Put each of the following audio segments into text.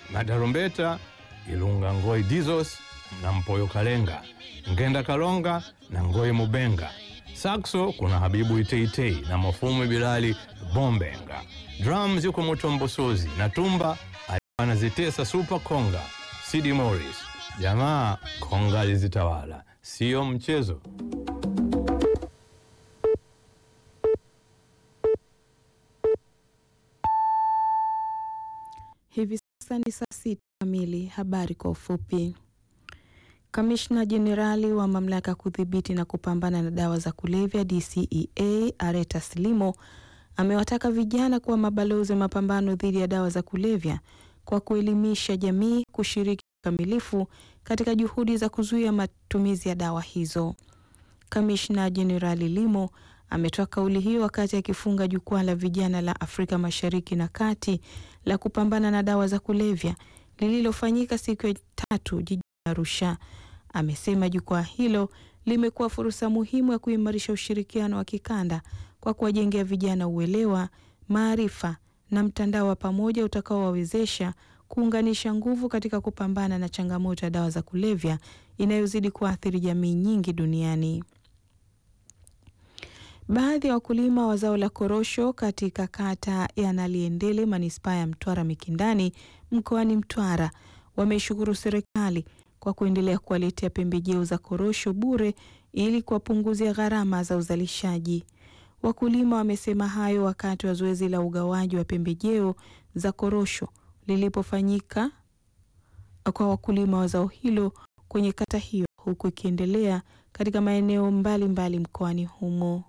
matarumbeta Ilunga Ngoi Dizos na Mpoyo Kalenga, Ngenda Kalonga na Ngoi Mubenga. Sakso kuna Habibu Iteitei na Mafumu Bilali Bombenga. Drums yuko Mutombo Sozi na tumba alikuwa anazitesa Super Konga Sidi Morris. Jamaa konga alizitawala, sio mchezo. Hivi sasa ni saa sita kamili. Habari kwa ufupi. Kamishna Jenerali wa mamlaka ya kudhibiti na kupambana na dawa za kulevya DCEA Areta Slimo amewataka vijana kuwa mabalozi wa mapambano dhidi ya dawa za kulevya kwa kuelimisha jamii kushiriki kikamilifu katika juhudi za kuzuia matumizi ya dawa hizo. Kamishna Jenerali Limo ametoa kauli hiyo wakati akifunga jukwaa la vijana la Afrika Mashariki na Kati la kupambana na dawa za kulevya lililofanyika siku ya tatu jijini Arusha. Amesema jukwaa hilo limekuwa fursa muhimu ya kuimarisha ushirikiano wa kikanda kwa kuwajengea vijana uelewa, maarifa na mtandao wa pamoja utakaowawezesha kuunganisha nguvu katika kupambana na changamoto ya dawa za kulevya inayozidi kuathiri jamii nyingi duniani. Baadhi ya wakulima wa zao la korosho katika kata ya Naliendele manispaa ya Mtwara Mikindani mkoani Mtwara wameishukuru serikali kwa kuendelea kuwaletea pembejeo za korosho bure ili kuwapunguzia gharama za uzalishaji. Wakulima wamesema hayo wakati wa zoezi la ugawaji wa pembejeo za korosho lilipofanyika kwa wakulima wa zao hilo kwenye kata hiyo huku ikiendelea katika maeneo mbalimbali mkoani humo.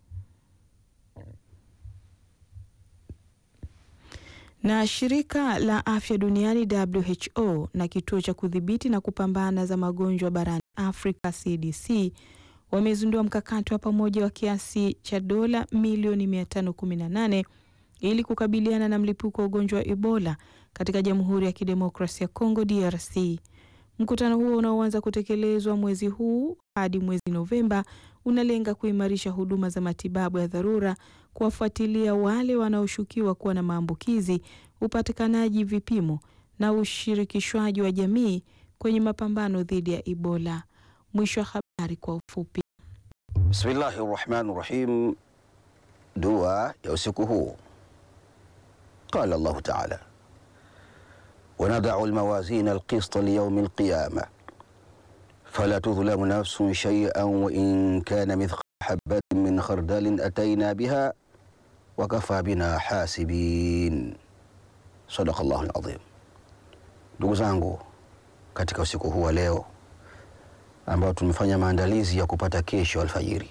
Na shirika la afya duniani WHO na kituo cha kudhibiti na kupambana za magonjwa barani Afrika CDC wamezindua mkakati wa pamoja wa kiasi cha dola milioni 518 ili kukabiliana na mlipuko wa ugonjwa wa Ebola katika Jamhuri ya Kidemokrasia ya Kongo DRC. Mkutano huo unaoanza kutekelezwa mwezi huu hadi mwezi Novemba unalenga kuimarisha huduma za matibabu ya dharura, kuwafuatilia wale wanaoshukiwa kuwa na maambukizi, upatikanaji vipimo na ushirikishwaji wa jamii kwenye mapambano dhidi ya Ebola. Mwisho wa habari kwa ufupi. Bismillahi rahmani rahim. Dua ya usiku huu. Qala Allahu taala wanadau lmawazina alqista liyaumi alqiyama fala tudhlamu nafsun shay'an wa in kana mithqala habatin min khardalin ataina biha wa kafa bina hasibin. Sadaqa Allahu alazim. Ndugu zangu, katika usiku huu wa leo ambao tumefanya maandalizi ya kupata kesho alfajiri,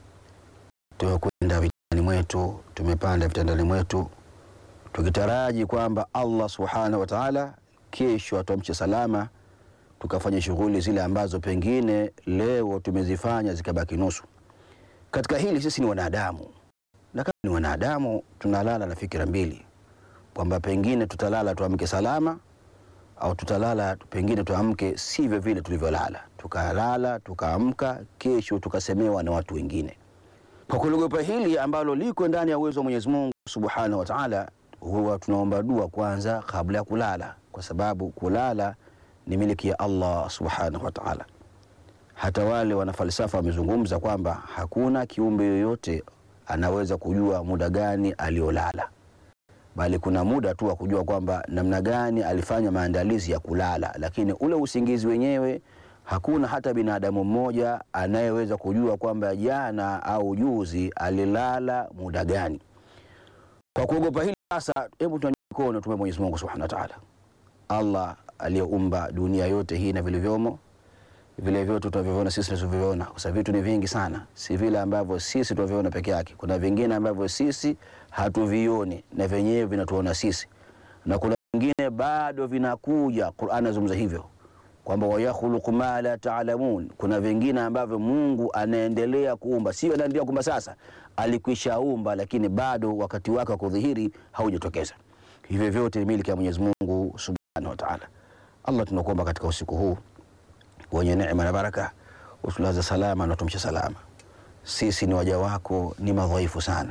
tumekwenda vitandani mwetu, tumepanda vitandani mwetu tukitaraji kwamba Allah subhanahu wa taala kesho atuamshe salama, tukafanya shughuli zile ambazo pengine leo tumezifanya zikabaki nusu. Katika hili sisi ni wanadamu, na kama ni wanadamu tunalala na fikira mbili, kwamba pengine tutalala tuamke salama au tutalala pengine tuamke sivyo vile tulivyolala, tukalala tukaamka, kesho tukasemewa na watu wengine. Kwa kuliogopa hili ambalo liko ndani ya uwezo wa Mwenyezi Mungu subhanahu wa taala huwa tunaomba dua kwanza kabla ya kulala, kwa sababu kulala ni miliki ya Allah subhanahu wa ta'ala. Hata wale wanafalsafa wamezungumza kwamba hakuna kiumbe yoyote anaweza kujua muda gani aliolala, bali kuna muda tu wa kujua kwamba namna gani alifanya maandalizi ya kulala, lakini ule usingizi wenyewe hakuna hata binadamu mmoja anayeweza kujua kwamba jana au juzi alilala muda gani. Kwa kuogopa hili sasa, hebu tunyanyue mikono tume Mwenyezi Mungu Subhanahu wa Ta'ala, Allah aliyeumba dunia yote hii na vilivyomo, vile vyote tunavyoviona sisi tunavyoviona, kwa sababu vitu ni vingi sana, si vile ambavyo sisi tunavyoona peke yake. Kuna vingine ambavyo sisi hatuvioni na vyenyewe vinatuona sisi, na kuna vingine bado vinakuja. Qur'an inazungumza hivyo kwamba wayakhluqu ma la taalamun, kuna vingine ambavyo Mungu anaendelea kuumba, sio anaendelea kuumba sasa, alikwishaumba, lakini bado wakati wake wa kudhihiri haujatokeza. Hivyo vyote ni miliki ya Mwenyezi Mungu subhanahu wa ta'ala. Allah, tunakuomba katika usiku huu wenye neema na baraka, utulaze salama na utumshe salama. Sisi ni waja wako, ni madhaifu sana,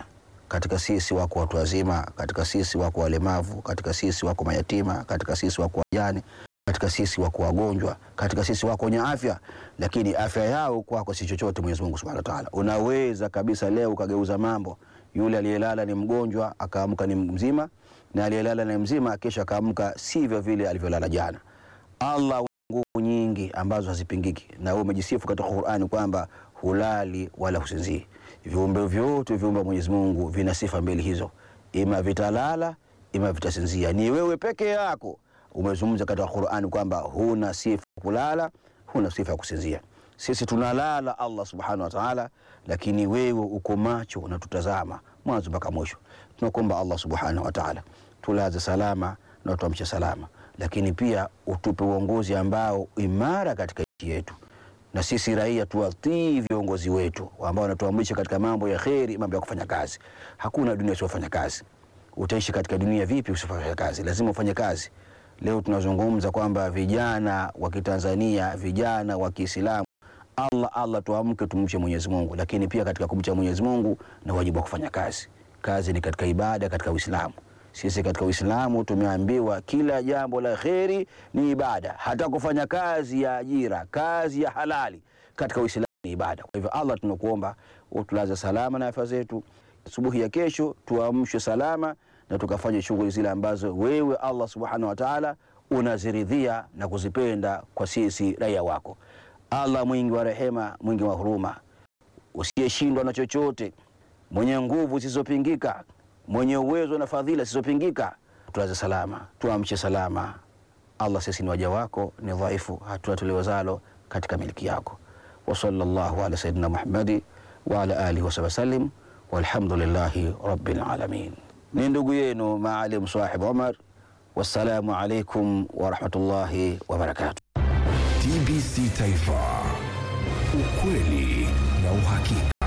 Katika sisi wako watu wazima, katika sisi wako walemavu, katika sisi wako mayatima, katika sisi wako wajane, katika sisi wako wagonjwa, katika sisi wako wenye afya, lakini afya yao kwako si chochote. Mwenyezi Mungu Subhanahu wa Ta'ala, unaweza kabisa leo ukageuza mambo. Yule aliyelala ni mgonjwa akaamka ni mzima, na aliyelala ni mzima kesho akaamka sivyo vile alivyolala jana. Allah nguvu nyingi ambazo hazipingiki, na wewe umejisifu katika Qur'ani kwamba hulali wala husinzii. Viumbe vyote viumbe Mwenyezi Mungu vina sifa mbili hizo, ima vitalala ima vitasinzia. Ni wewe peke yako umezungumza katika Qur'ani kwamba huna sifa ya kulala, huna sifa ya kusinzia. Sisi tunalala Allah subhanahu wa ta'ala, lakini wewe uko macho unatutazama mwanzo mpaka mwisho. Tunakuomba Allah subhanahu wa ta'ala tulaze salama na tuamshe salama, lakini pia utupe uongozi ambao imara katika nchi yetu, na sisi raia tuwatii viongozi wetu ambao wanatuamrisha katika mambo ya kheri, mambo ya kufanya kazi. Hakuna dunia usiofanya kazi. Utaishi katika dunia vipi usifanya kazi? Lazima ufanye kazi. Leo tunazungumza kwamba vijana wa Kitanzania, vijana wa Kiislamu, Allah Allah, tuamke tumche Mwenyezi Mungu, lakini pia katika kumcha Mwenyezi Mungu na wajibu wa kufanya kazi. Kazi ni katika ibada, katika Uislamu. Sisi katika Uislamu tumeambiwa kila jambo la kheri ni ibada, hata kufanya kazi ya ajira, kazi ya halali katika Uislamu ni ibada. Kwa hivyo, Allah tunakuomba utulaze salama na afya zetu, asubuhi ya kesho tuamshwe salama na tukafanya shughuli zile ambazo wewe Allah subhanahu wa ta'ala unaziridhia na kuzipenda kwa sisi raia wako. Allah mwingi wa rehema, mwingi wa huruma, usiyeshindwa na chochote, mwenye nguvu zisizopingika, mwenye uwezo na fadhila zisizopingika, tulaze salama, tuamshe salama. Allah, sisi ni waja wako, ni dhaifu, hatuna tuliwezalo katika miliki yako. wa sallallahu ala sayyidina Muhammadi wa ala alihi wa sallam walhamdulillahi rabbil alamin. Ni ndugu yenu Maalim Sahib Omar. Wassalamu alaikum warahmatullahi wabarakatuh. TBC Taifa, ukweli na uhakika.